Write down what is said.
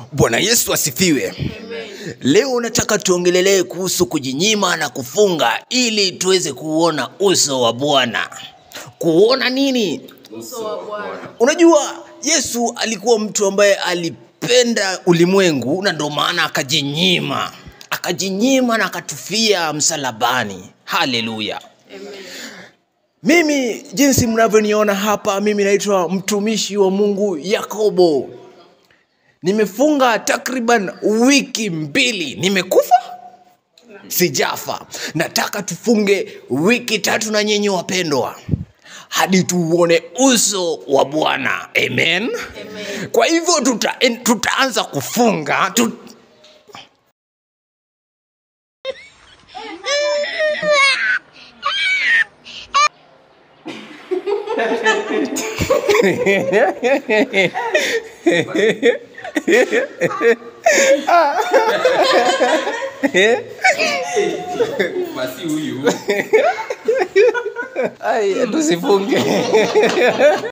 bwana yesu asifiwe leo nataka tuongelelee kuhusu kujinyima na kufunga ili tuweze kuona uso wa bwana kuona nini uso wa Bwana. unajua yesu alikuwa mtu ambaye alipenda ulimwengu na ndio maana akajinyima akajinyima na akatufia msalabani haleluya Amen. mimi jinsi mnavyoniona hapa mimi naitwa mtumishi wa mungu yakobo nimefunga takriban wiki mbili nimekufa sijafa nataka tufunge wiki tatu na nyenye wapendwa hadi tuuone uso wa bwana amen, Amen. kwa hivyo tuta, en- tutaanza kufunga tu, basi huyu Ai, tusifunge